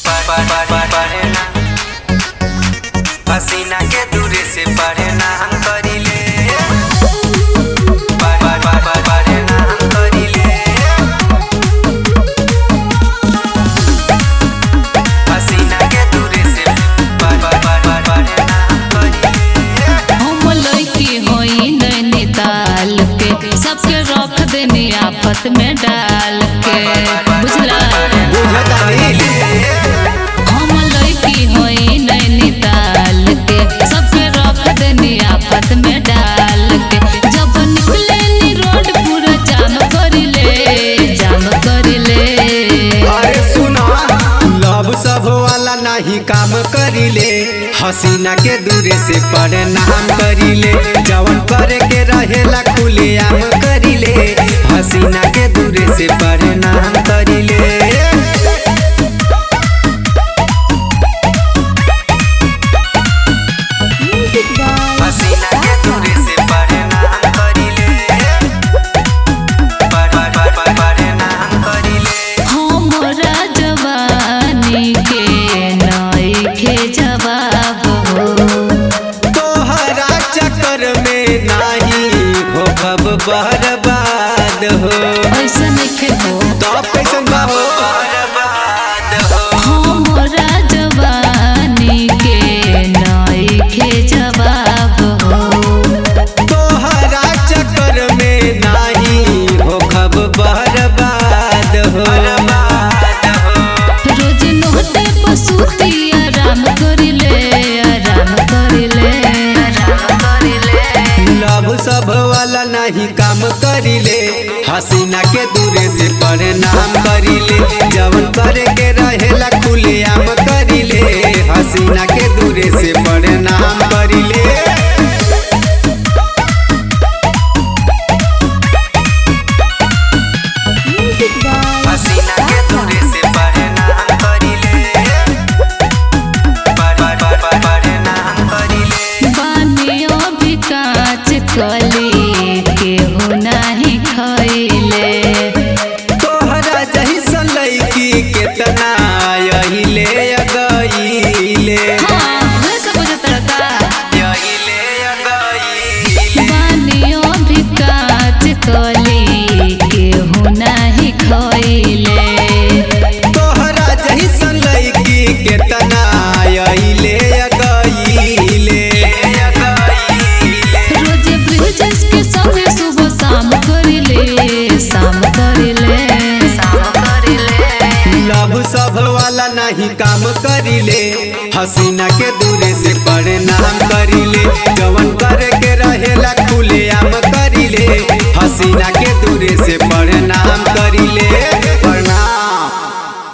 पसीना के दूरे से पढ़े ना हम करीले पढ़- पढ़- पढ़- पढ़- पढ़े ना हम करीले पसीना के दूरे से पढ़- पढ़- पढ़- पढ़- पढ़े ना हम करीले हम लड़की होई नैनीताल के सबके रख देनी आफत में डाल के बुझला हम लड़की होई नैनीताल के सबके रख देनी आफत में डाल के जब निकले नी रोड पूरा जाम करिले जाम करिले अरे सुना लव सब वाला नहीं काम करीले हसीना के दूरे से नाम करीले जवन करे के रहेला खुले आम करीले हसीना के दूरे से नाम करीले पसीना के दूरे से पढ़े ना हम करीले पढ़- पढ़- पढ़- पढ़- पढ़े ना हम करीले हमरा जवानी के नइखे जवाब हो तोहरा चक्कर में नाही हो खब बर्बाद हो ऐसा नइखे हो तो कैसन बा हो बर्बाद हो हमरा जवानी के नइखे जवाब हो तोहरा चक्कर में नाही हो खब बर्बाद हो बर्बाद हो रोज नोटे पसूती आराम करिले आराम करिले आराम करिले लव सब वाला नहीं काम करीले हसीना के दूरे से नाम करीले जवन करे के रहेला खुले आम करीले हसीना के दूरे से नाम करीले पसीना के दूरे से पढ़े ना हम करीले पढ़- पढ़- पढ़- पढ़- पढ़े ना हम करीले बानियो भी काच कली केहू नाही खइले तोहरा जैसन लड़की केतना यहिले गईले हाँ वैसे बुझत रहता यहिले गईले बानियो भी काच कली केहू नाही खइले तोहरा जैसन लड़की केतना यहिले गईले रोज ब्रिजेश के संगे सुबह शाम करिले शाम करिले शाम करिले लव सब वाला नहीं काम करीले हसीना के दूरे से नाम करीले जवन करे के रहेला खुले आम करीले हसीना के दूरे से नाम करीले